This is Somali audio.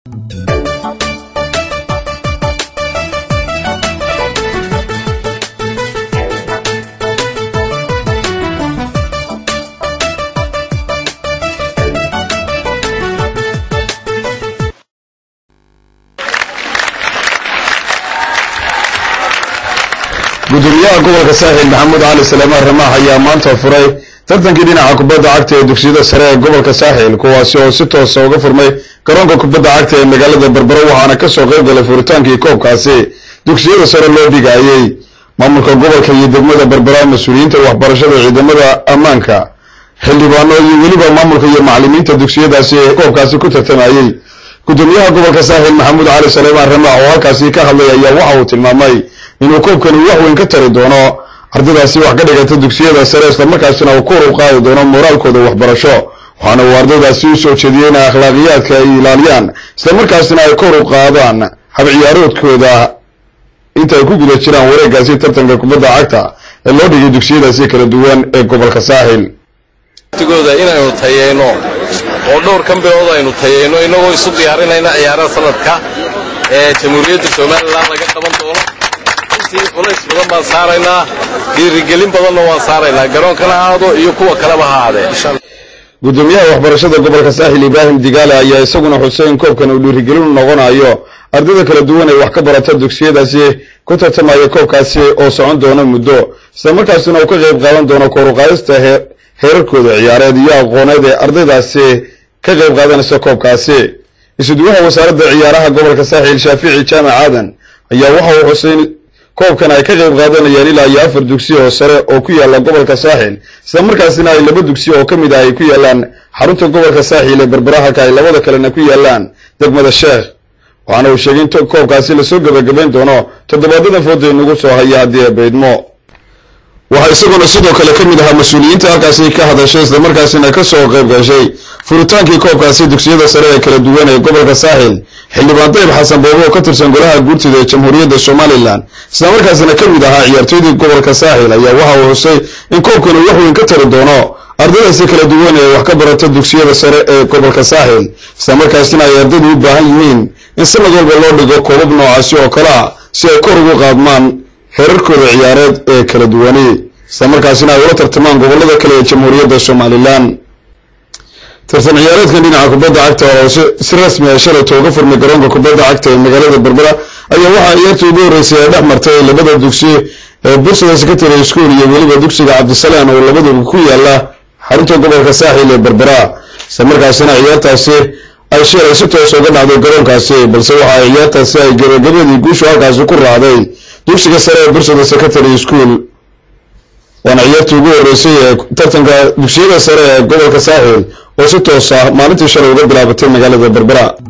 gudoomiyaha gobolka saaxiil maxamuud cali saleemaan ramaax ayaa maanta furay tartankii dhinaca kubadda cagta ee dugsiyada sare ee gobolka saaxiil kuwaasi oo si toosa uga furmay garoonka kubadda cagta ee magaalada berbero waxaana kasoo qayb galay furitaankii koobkaasi dugsiyada sare loo dhigaayey maamulka gobolka iyo degmada berbera mas-uuliyiinta waxbarashada ciidamada ammaanka xildhibaano iyo weliba maamulka iyo macalimiinta dugsiyadaasi ee koobkaasi ku tartamayey gudoomiyaha gobolka saaxiil maxamuud cali saleemaan ramaax oo halkaasi ka hadlay ayaa waxa uu tilmaamay inuu koobkani wax weyn ka tari doono ardaydaasi wax ka dhigata dugsiyada sare islamarkaasina uu kor u qaadi doono moraalkooda waxbarasho waxaana uu ardaydaasi u soo jeediyey in akhlaaqiyaadka ay ilaaliyaan islamarkaasina ay kor u qaadaan habciyaaroodkooda inta ay ku guda jiraan wareegaasi tartanka kubadda cagta ee loo dhigay dugsiyadaasi kala duwan ee gobolka saaxil gooda inaynu tayeyno oo dhowr kan bilood aynu tayeyno inagoo isu diyaarinayna ciyaaraha sanadka ee jamhuuriyadda somalilan laga qaban doono intii culays badan baan saaraynaa dhiirigelin badanna waan saaraynaa garoonkana aado iyo kuwa kaleba ha aadee gudoomiyaha waxbarashada gobolka saaxil ibraahim digaale ayaa isaguna xusay in koobkan uu dhiirigelin noqonayo ardayda kala duwan ee wax ka barata dugsiyadaasi ku tartamaya koobkaasi oo socon doona muddo islamarkaasina uu ka qayb qaadan doono kooruqaadista heerarkooda ciyaareed iyo aqooneed ee ardaydaasi ka qayb qaadanaysa koobkaasi isuduwaha wasaaradda ciyaaraha gobolka saaxiil shaafici jaamac aadan ayaa waxa uu xusay koobkan ay ka qayb qaadanayaan ilaa iyo afar dugsi oo sare oo ku yaalla gobolka saaxil islamarkaasina ay laba dugsi oo ka mid ah ay ku yaallaan xarunta gobolka saaxil ee berbera halka ay labada kalena ku yaallaan degmada sheekh waxaana uu sheegay in koobkaasi lasoo gebagabayn doono toddobaadada fooda inagu soo haya haddii ay baydmo waxaa isaguna sidoo kale ka mid ahaa mas-uuliyiinta halkaasi ka hadashay islamarkaasina ka soo qayb gashay furitaankii koobkaasi dugsiyada sare ee kala duwan ee gobolka saaxil xildhibaan dayib xasan boobo oo ka tirsan golaha guurtida ee jamhuuriyadda somalilan islamarkaasina ka mid ahaa ciyaartooydii gobolka saaxil ayaa waxa uu xusay in koobkani wax weyn ka tari doono ardaydaasi kala duwan ee wax ka barata dugsiyada sare ee gobolka saaxil islamarkaasina ay ardaydu u baahan yihiin in sanad walba loo dhigo koobab noocaasi oo kale ah si ay kor ugu qaadmaan heerarkooda ciyaareed ee kala duwani islamarkaasina ay ula tartamaan gobollada kale ee jamhuuriyadda somalilan tartan ciyaareedkan dhinaca kubadda cagta oo si rasmi ah shalayto uga furmay garoonka kubadda cagta ee magaalada berbera ayaa waxaa ciyaartii ugu horreysay ee dhex martay labada dugsi ee bursada secondary school iyo weliba dugsiga cabdisalaan oo labaduba ku yaala xarunta gobolka saaxil ee berbera islamarkaasina ciyaartaasi ay sheelay si toos uga dhacday garoonkaasi balse waxa ay ciyaartaasi ay gabagabadii guushu halkaasi ku raacday dugsiga sare ee bursada secondary school waana ciyaartii ugu horreysay ee tartanka dugsiyada sare ee gobolka saaxil oo si toos ah maalintii shalay uga bilaabatay magaalada berbera